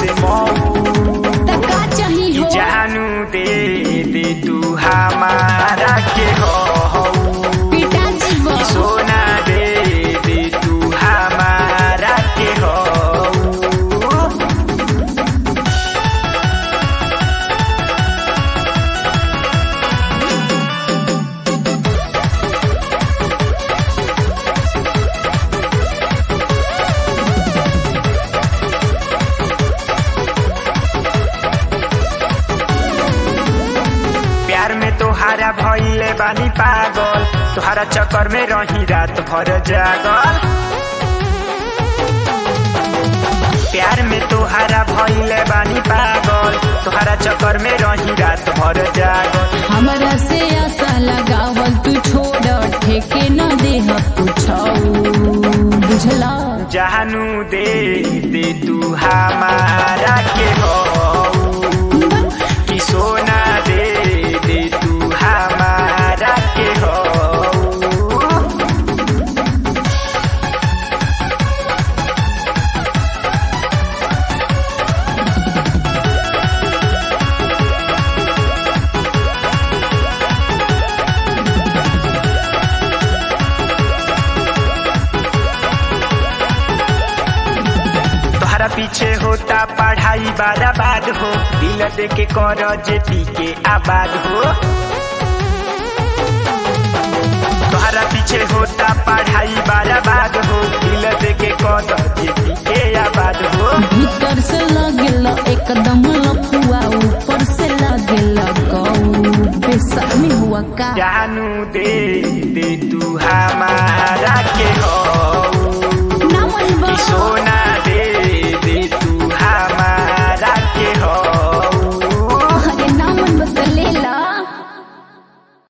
से मऊ त का चाही हो जानू दे दे तू हमारा के हो पिता जीव सोना दे दे तू हमारा के हो प्यार में तोहारा भइले बानी पागल तोहारा चक्कर में रही रात भर जागल प्यार में तोहारा भइले बानी पागल तोहारा चक्कर में रही रात भर जागल हमरा से आशा लगावल तू छोड़ ठेके न देह कुछौ बुझला जानू दे दे तू हमारा के हो कि सोना दे दे तू हमारा के हो तोहरा पीछे होता पढ़ाई बाराबाद हो दिल दे के कर जेपी के आबाद हो तोहरा पीछे होता पढ़ाई बाराबाद हो दिल दे के कर जेपी के आबाद हो भीतर से लगेल एकदम लफुआ ऊपर से लगेल गौ बेसमी हुआ का जानू दे दे तू हम